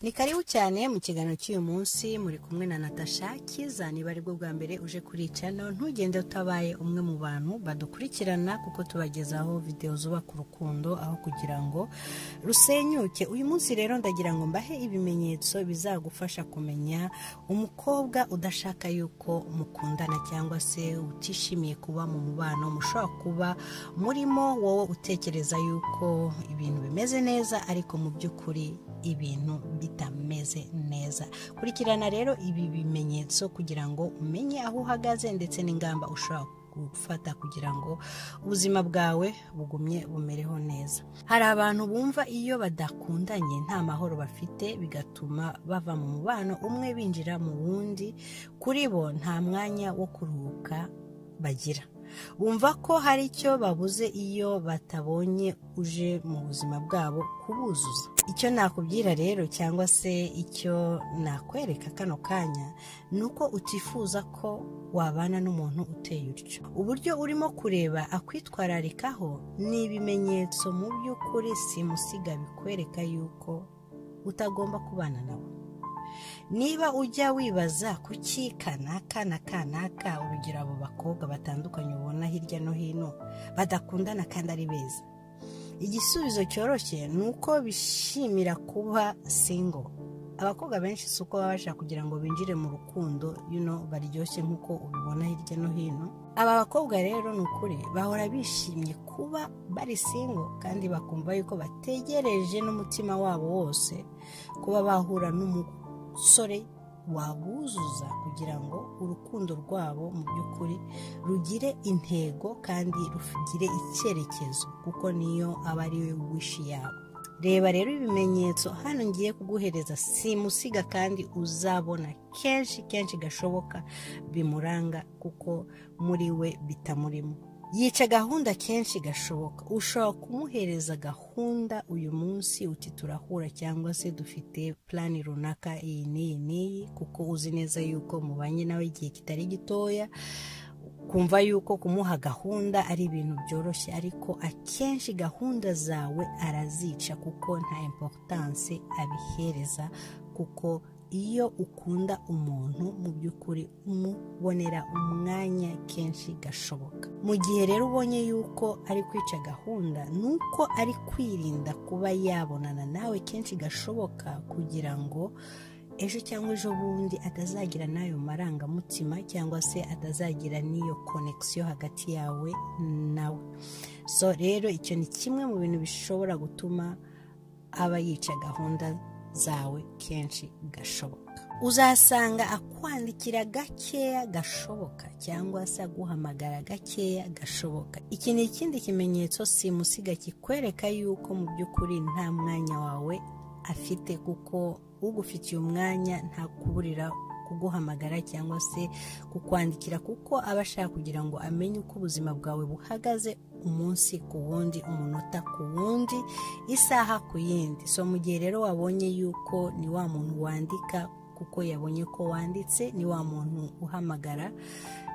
ni karibu cyane mu kiganiro cy'uyu munsi muri kumwe na natasha kiza niba ari bwo bwa mbere uje kuri iyi cano ntugende utabaye umwe mu bantu badukurikirana kuko tubagezaho videwo zubaka urukundo aho kugira ngo rusenyuke uyu munsi rero ndagira ngo mbahe ibimenyetso bizagufasha kumenya umukobwa udashaka yuko mukundana cyangwa se utishimiye kuba mu mubano mushobora kuba murimo wowe utekereza yuko ibintu bimeze neza ariko mu by'ukuri ibintu bitameze neza kurikirana rero ibi bimenyetso kugira ngo umenye aho uhagaze ndetse n'ingamba ushobora gufata kugira ngo ubuzima bwawe bugumye bumereho neza hari abantu bumva iyo badakundanye nta mahoro bafite bigatuma bava mu mubano umwe binjira mu wundi kuri bo nta mwanya wo kuruhuka bagira bumva ko hari icyo babuze iyo batabonye uje mu buzima bwabo kubuzuza icyo nakubwira rero cyangwa se icyo nakwereka kano kanya ni uko utifuza ko wabana n'umuntu uteye utyo uburyo urimo kureba akwitwararikaho ni ibimenyetso mu by'ukuri simusiga bikwereka yuko utagomba kubana nawe niba ujya wibaza kuki kanaka na kanaka urugero abo bakobwa batandukanye ubona hirya no hino badakundana kandi ari beza igisubizo cyoroshye ni uko bishimira kuba singo abakobwa benshi si uko baba bashaka kugira ngo binjire mu rukundo yuno baryoshye nk'uko ubibona hirya no hino aba bakobwa rero ni ukuri bahora bishimye kuba bari singo kandi bakumva yuko bategereje n'umutima wabo wose kuba bahura n'umugore sore wabuzuza kugira ngo urukundo rwabo mu by'ukuri rugire intego kandi rugire icyerekezo kuko niyo aba ari we wishi yabo reba rero ibimenyetso hano ngiye kuguhereza simusiga kandi uzabona kenshi kenshi gashoboka bimuranga kuko muri we bitamurimo yica gahunda kenshi gashoboka ushobora kumuhereza gahunda uyu munsi uti turahura cyangwa se dufite plani runaka iyi n'iyi n'iyi kuko uzi neza yuko mubanye nawe igihe kitari gitoya kumva yuko kumuha gahunda ari ibintu byoroshye ariko akenshi gahunda zawe arazica kuko nta importance abihereza kuko iyo ukunda umuntu mu by'ukuri umubonera umwanya kenshi gashoboka mu gihe rero ubonye yuko ari kwica gahunda ni uko ari kwirinda kuba yabonana nawe kenshi gashoboka kugira ngo ejo cyangwa ejo bundi atazagira n'ayo marangamutima cyangwa se atazagira n'iyo konekisiyo hagati yawe nawe so rero icyo ni kimwe mu bintu bishobora gutuma aba yica gahunda zawe kenshi gashoboka uzasanga akwandikira gakeya gashoboka cyangwa se aguhamagara gakeya gashoboka iki ni ikindi kimenyetso simusiga kikwereka yuko mu by'ukuri nta mwanya wawe afite kuko ugufitiye umwanya ntakuburira kuguhamagara cyangwa se kukwandikira kuko aba ashaka kugira ngo amenye uko ubuzima bwawe buhagaze umunsi ku wundi umunota ku wundi isaha ku yindi so mu gihe rero wabonye yuko ni wa muntu wandika kuko yabonye ko wanditse ni wa muntu uhamagara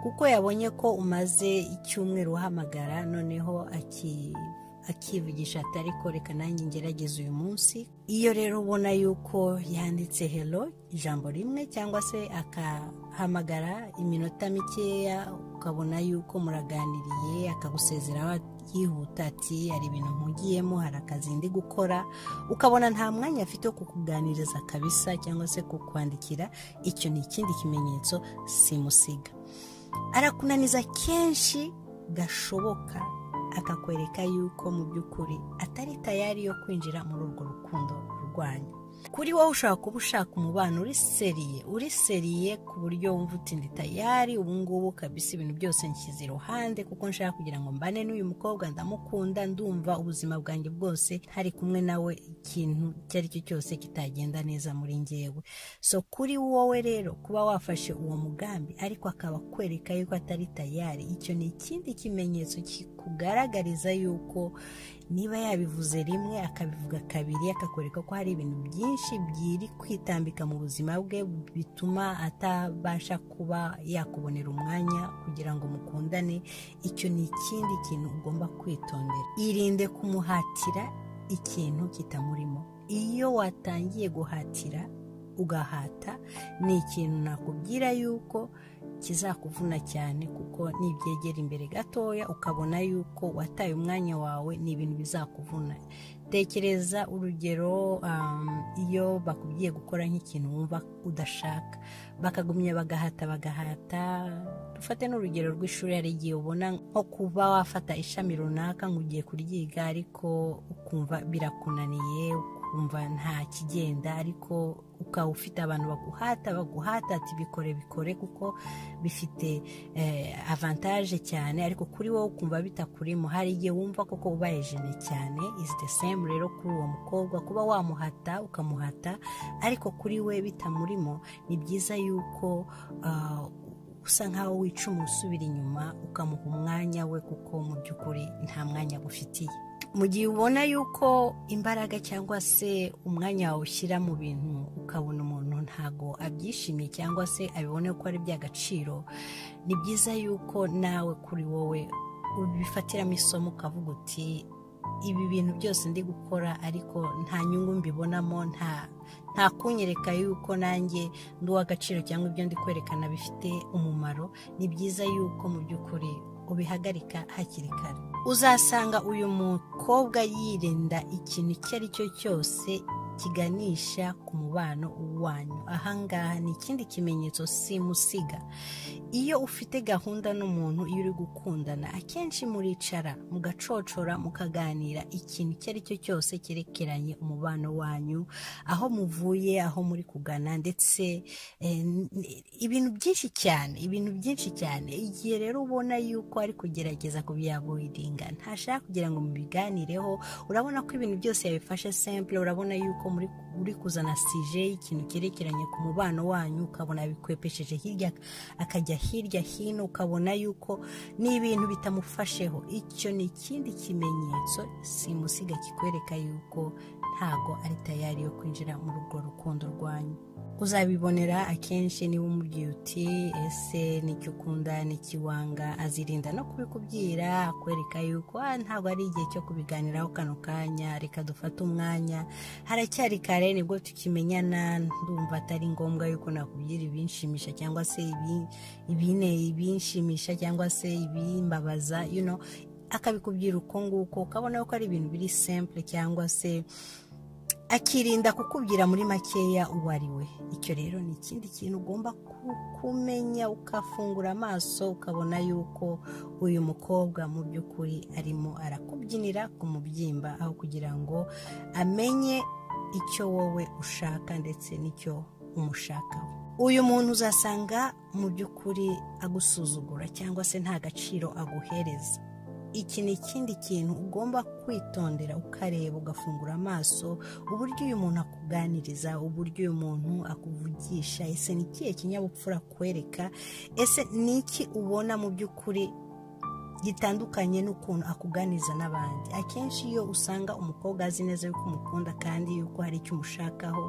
kuko yabonye ko umaze icyumweru uhamagara noneho aki akivugisha ati ariko reka nanjye ngerageza uyu munsi iyo rero ubona yuko yanditse helo ijambo rimwe cyangwa se akahamagara iminota mikeya ukabona yuko muraganiriye akagusezeraho yihuta ati hari ibintu mpugiyemo hari akazi ndi gukora ukabona nta mwanya afite wo kukuganiriza kabisa cyangwa se kukwandikira icyo ni ikindi kimenyetso simusiga arakunaniza kenshi gashoboka akakwereka yuko mu by'ukuri atari tayari yo kwinjira muri urwo rukundo rwanyu kuri wowe ushobora kuba ushaka umubano uri seriye uri seriye ku buryo wumva uti ndi tayari ubungubu kabisa ibintu byose nshyize iruhande kuko nshaka kugira ngo mbane n'uyu mukobwa ndamukunda ndumva ubuzima bwanjye bwose hari kumwe nawe ikintu icyo ari cyo cyose kitagenda neza muri ngewe so kuri wowe rero kuba wafashe uwo mugambi ariko akaba akwereka yuko atari tayari icyo ni ikindi kimenyetso kikugaragariza yuko niba yabivuze rimwe akabivuga kabiri akakwereka ko hari ibintu byinshi byiri kwitambika mu buzima bwe bituma atabasha kuba yakubonera umwanya kugira ngo mukundane icyo ni ikindi kintu ugomba kwitondera irinde kumuhatira ikintu kitamurimo iyo watangiye guhatira ugahata ni ikintu nakubwira yuko kizakuvuna cyane kuko nibyegera imbere gatoya ukabona yuko wataye umwanya wawe ni ibintu bizakuvuna tekereza urugero um, iyo bakubwiye gukora nk'ikintu wumva udashaka bakagumya bagahata bagahata dufate n'urugero rw'ishuri hari igihe ubona nko kuba wafata ishami runaka ngo ugiye kuryiga ariko ukumva birakunaniye ukumva nta kigenda ariko ukaba ufite abantu baguhata baguhata ati bikore bikore kuko bifite eh, avantage cyane ariko kuri wowe ukumva bitakurimo hari igihe wumva koko ubaye jene cyane is the same rero kuri uwo mukobwa kuba wamuhata ukamuhata ariko kuri we bitamurimo ni byiza yuko ah, usa nkaho wicuma usubira inyuma ukamuha umwanya we kuko mu by'ukuri nta mwanya agufitiye mu gihe ubona yuko imbaraga cyangwa se umwanya wawushyira mu bintu ukabona umuntu ntago abyishimiye cyangwa se abibone ko ari iby'agaciro ni byiza yuko nawe kuri wowe ubifatiramo isomo ukavuga uti ibi bintu byose ndi gukora ariko nta nyungu mbibonamo nta nta kunyereka yuko nanjye ndi uw'agaciro cyangwa ibyo ndi kwerekana bifite umumaro ni byiza yuko mu by'ukuri ubihagarika hakiri kare uzasanga uyu mukobwa yirinda ikintu icyo ari cyo cyose kiganisha ku mubano wanyu ahangaha ni ikindi kimenyetso simusiga iyo ufite gahunda n'umuntu iyo uri gukundana akenshi muricara mugacocora mukaganira ikintu icyo ari cyo cyose cyerekeranye umubano wanyu aho muvuye aho muri kugana ndetse eh, n- ibintu byinshi cyane ibintu byinshi cyane igihe rero ubona yuko ari kugerageza kubyaburidinga ntashaka kugira ngo mubiganireho urabona ko ibintu byose yabifashe simple urabona yuko muri uri kuzana sije y'ikintu cyerekeranye ku mubano wanyu ukabona bikwepesheje hirya akajya hirya hino ukabona yuko n'ibintu bitamufasheho icyo ni ikindi kimenyetso simusiga kikwereka yuko ntago ari tayari yo kwinjira muri urwo rukundo rwanyu uzabibonera akenshi niba umubwiye uti ese n'icyo ukunda n'ikiwanga azirinda no kubikubwira akwereka yuko "Ah, ntabwo ari igihe cyo kubiganiraho kano kanya reka dufate umwanya haracyari kare nibwo tukimenyana ndumva atari ngombwa yuko nakubwira ibinshimisha cyangwa se ibi- ibine ibinshimisha cyangwa se ibimbabaza you know akabikubwira uko nguko ukabona ko ari ibintu biri simple cyangwa se akirinda kukubwira muri makeya uwo ari we icyo rero ni ikindi kintu ugomba ku- kumenya ukafungura amaso ukabona yuko uyu mukobwa mu by'ukuri arimo arakubyinira ku mubyimba aho kugira ngo amenye icyo wowe ushaka ndetse n'icyo umushakaho uyu muntu uzasanga mu by'ukuri agusuzugura cyangwa se nta gaciro aguhereza iki ni ikindi kintu ugomba kwitondera ukareba ugafungura amaso uburyo uyu muntu akuganiriza uburyo uyu muntu akuvugisha ese ni ikihe kinyabupfura akwereka ese ni iki ubona mu by'ukuri gitandukanye n'ukuntu akuganiriza n'abandi akenshi iyo usanga umukobwa azi neza yuko umukunda kandi yuko hari icyo umushakaho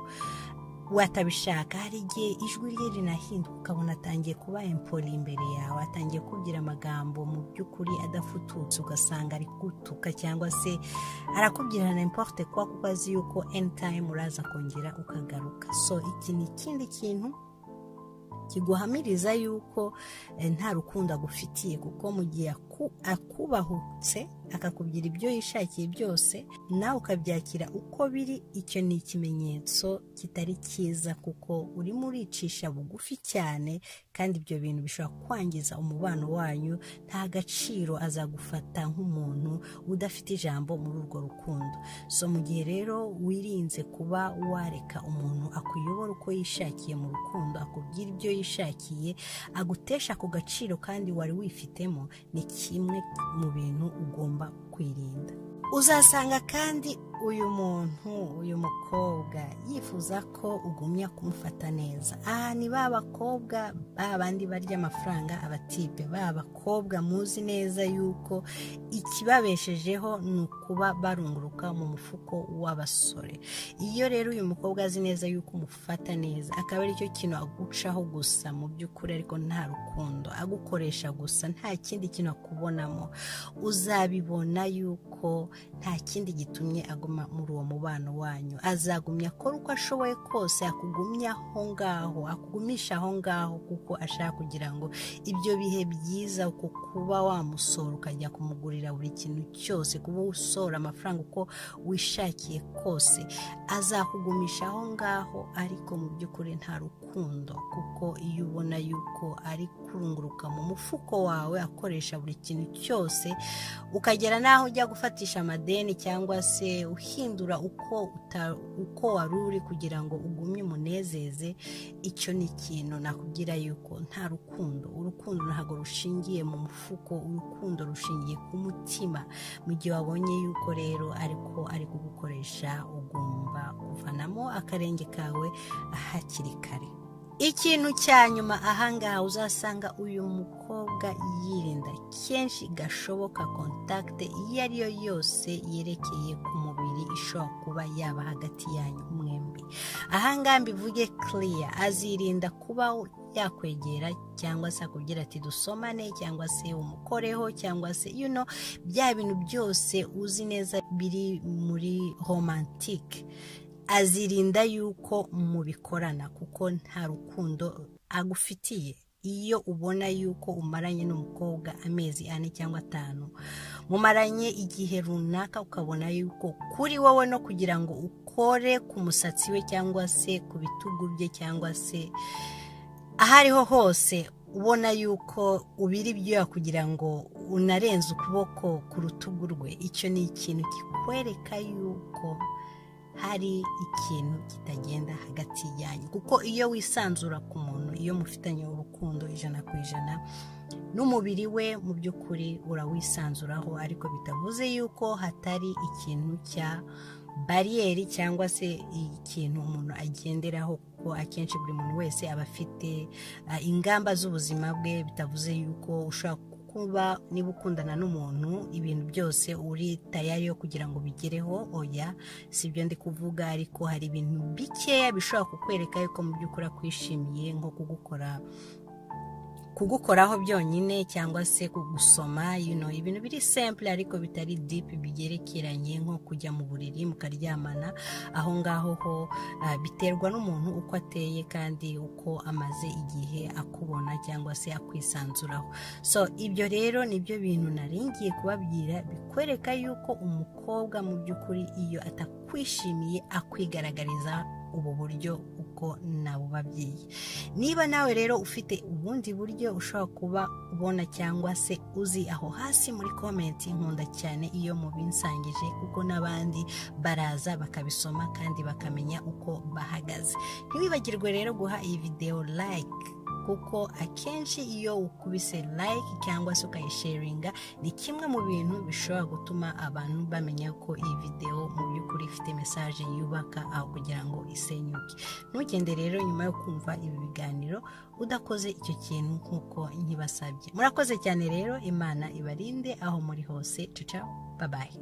watabishaka hari igihe ijwi rye rinahinduka ukabona atangiye kuba empori imbere yawe atangiye kubwira amagambo mu by'ukuri adafututse ugasanga ari gutuka cyangwa se arakubwira na importe kuba kuko azi yuko any time uraza kongera ukagaruka so iki ni ikindi kintu kiguhamiriza yuko eh, nta rukundo agufitiye kuko mu gihe aku- akubahutse akakubwira ibyo yishakiye byose nawe ukabyakira uko biri icyo ni ikimenyetso kitari cyiza kuko urimo uricisha bugufi cyane kandi ibyo bintu bishobora kwangiza umubano wanyu nta gaciro azagufata nk'umuntu udafite ijambo muri urwo rukundo so mu gihe rero wirinze kuba wareka umuntu akuyobora uko yishakiye mu rukundo akubwira ibyo yishakiye agutesha ku gaciro kandi wari wifitemo ni kimwe mu bintu ugomba kwirinda uzasanga kandi uyu muntu uyu mukobwa yifuza ko ugumya kumufata neza aha ni ba bakobwa ba bandi barya amafaranga abatipe ba bakobwa muzi neza yuko ikibabeshejeho ni ukuba barunguruka mu mufuko w'abasore iyo rero uyu mukobwa azi neza yuko umufata neza akaba aricyo kintu agucaho gusa mu by'ukuri ariko nta rukundo agukoresha gusa nta kindi kintu akubonamo uzabibona yuko nta kindi gitumye aguma muri uwo mubano wanyu azagumya akora uko ashoboye kose akugumya aho ngaho akugumisha aho ngaho kuko ashaka kugira ngo ibyo bihe byiza uko kuba wamusora ukajya kumugurira buri kintu cyose kuba usora amafaranga uko wishakiye kose azakugumisha aho ngaho ariko mu by'ukuri nta rukundo kuko iyo ubona yuko ari kurunguruka mu mufuko wawe akoresha buri kintu cyose ukagera n'aho ujya gufatisha amadeni cyangwa se uhindura uko uta- uko wari uri kugira ngo ugumye umunezeze icyo ni ikintu nakubwira yuko nta rukundo urukundo ntabwo rushingiye mu mufuko urukundo rushingiye ku mutima mu gihe wabonye yuko rero ariko ari kugukoresha ugomba kuvanamo akarenge kawe hakiri kare ikintu cya nyuma ahangaha uzasanga uyu mukobwa yirinda kenshi gashoboka kontakite iyo ari yo yose yerekeye ku mubiri ishobora kuba yaba hagati yanyu mwembi ahangaha mbivuge kiriya azirinda kuba yakwegera cyangwa se akubwira ati dusomane cyangwa se umukoreho cyangwa se you know, bya bintu byose uzi neza biri muri romantike azirinda yuko mubikorana kuko nta rukundo agufitiye iyo ubona yuko umaranye n'umukobwa amezi ane cyangwa atanu mumaranye igihe runaka ukabona yuko kuri wowe no kugira ngo ukore ku musatsi we cyangwa se ku bitugu bye cyangwa se aho ariho hose ubona yuko ubira ibyuya kugira ngo unarenze ukuboko ku rutugu rwe icyo ni ikintu kikwereka yuko hari ikintu kitagenda hagati yanyu kuko iyo wisanzura ku muntu iyo mufitanye urukundo ijana ku ijana n'umubiri we mu by'ukuri urawisanzuraho ariko bitavuze yuko hatari ikintu cya bariyeri cyangwa se ikintu umuntu agenderaho kuko akenshi buri muntu wese aba afite ah, ingamba z'ubuzima bwe bitavuze yuko ushobora kuba niba ukundana n'umuntu ibintu byose uri tayari yo kugira ngo bigereho oya si ibyo ndi kuvuga ariko hari ibintu bikeya bishobora kukwereka yuko mu by'ukuri akwishimiye nko kugukora kugukoraho byonyine cyangwa se kugusoma you know, ibintu biri simple ariko bitari deep bigerekeranye nko kujya mu buriri mukaryamana aho ngaho ho ah, biterwa n'umuntu uko ateye kandi uko amaze igihe akubona cyangwa se akwisanzuraho so ibyo rero nibyo bintu naringiye kubabwira bikwereka yuko umukobwa mu by'ukuri iyo atakwishimiye akwigaragariza ubu buryo uko nabubabyeyi niba nawe rero ufite ubundi buryo ushobora kuba ubona cyangwa se uzi aho hasi muri komenti nkunda cyane iyo mubinsangije kuko n'abandi baraza bakabisoma kandi bakamenya uko bahagaze ntiwibagirwe rero guha iyi videwo like kuko akenshi iyo ukubise like cyangwa se ukayisharinga ni kimwe mu bintu bishobora gutuma abantu bamenya ko iyi videwo mu by'ukuri ifite mesaje yubaka aho kugira ngo isenyuke ntugende rero nyuma yo kumva ibi biganiro udakoze icyo kintu nk'uko nkibasabye murakoze cyane rero imana ibarinde aho muri hose cica babaye